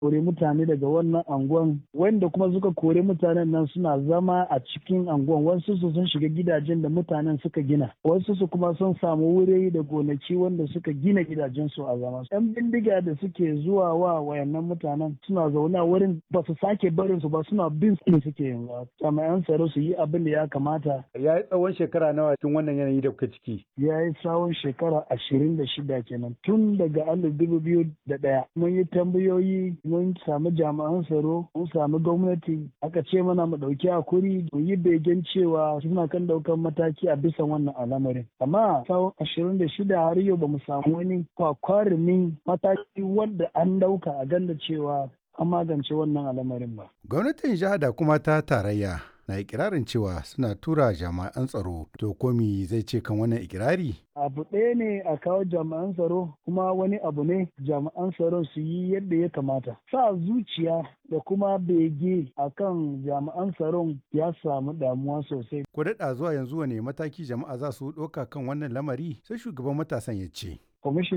kore mutane daga wannan anguwan wanda kuma suka kore mutanen nan suna zama a cikin anguwan wasu su sun shiga gidajen da mutanen suka gina wasu su kuma sun samu wuri da gonaki wanda suka gina gidajen su a zama yan bindiga da suke zuwa wa wayannan mutanen suna zaune a wurin ba su sake barin su ba suna bin su suke yanzu jami'an tsaro su yi abin da ya kamata ya yi tsawon shekara nawa cikin wannan yanayi da kuka ciki ya yi tsawon shekara ashirin da shida kenan tun daga alif dubu biyu da ɗaya mun yi tambayoyi mun samu jami'an tsaro mun samu gwamnati aka ce mana mu ɗauki hakuri mu yi begen cewa suna kan ɗaukan mataki a bisa wannan al'amarin amma tsawon ashirin da shida har yau ba mu samu wani kwakwarumin mataki wanda an ɗauka a ganda cewa an magance wannan al'amarin ba. Gwamnatin jiha da kuma ta tarayya na ikirarin cewa suna tura jami'an tsaro to komi zai ce kan wannan ikirari? Abu ɗaya ne a kawo jami'an tsaro kuma wani abu ne jami'an tsaron su yi yadda ya kamata. Sa zuciya da kuma bege a kan jami'an tsaron ya samu damuwa sosai. Ko daɗa zuwa yanzu wane mataki jama'a za su ɗauka kan wannan lamari sai shugaban matasan ya ce.